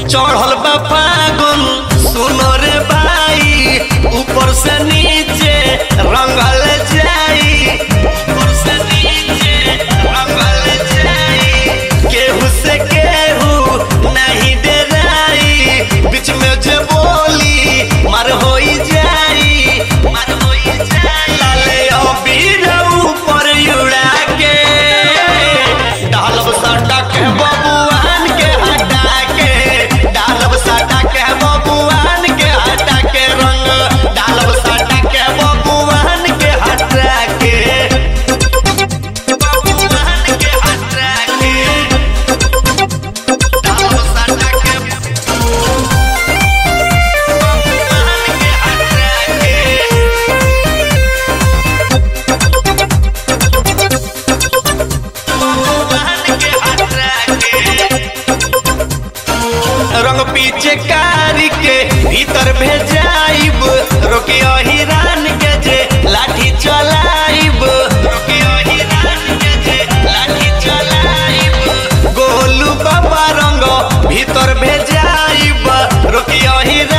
चढ़ल बा फागुन सुनो रे भाई ऊपर से नीचे रंगल जाई ऊपर से नीचे रंगल जाई केहू से केहू नहीं डराई बीच में जे बोली मार होई जाई मार होई जाई लाले अबीर ऊपर उड़ा के डालब साटा के बबुआन के हटा के डालब साटा के बबुआन के हटा के रंग डालब साटा के बबुआन के हटा के बबुआन के हटा के डालब साटा के बबुआन के हटा के रंग पीछे कारी के भीतर भेजाइब रोके हिरान के जे लाठी चलाइब रोके हिरान के जे लाठी चलाइब गोलू बाबा रंग भीतर भेजाइब रोके हिरान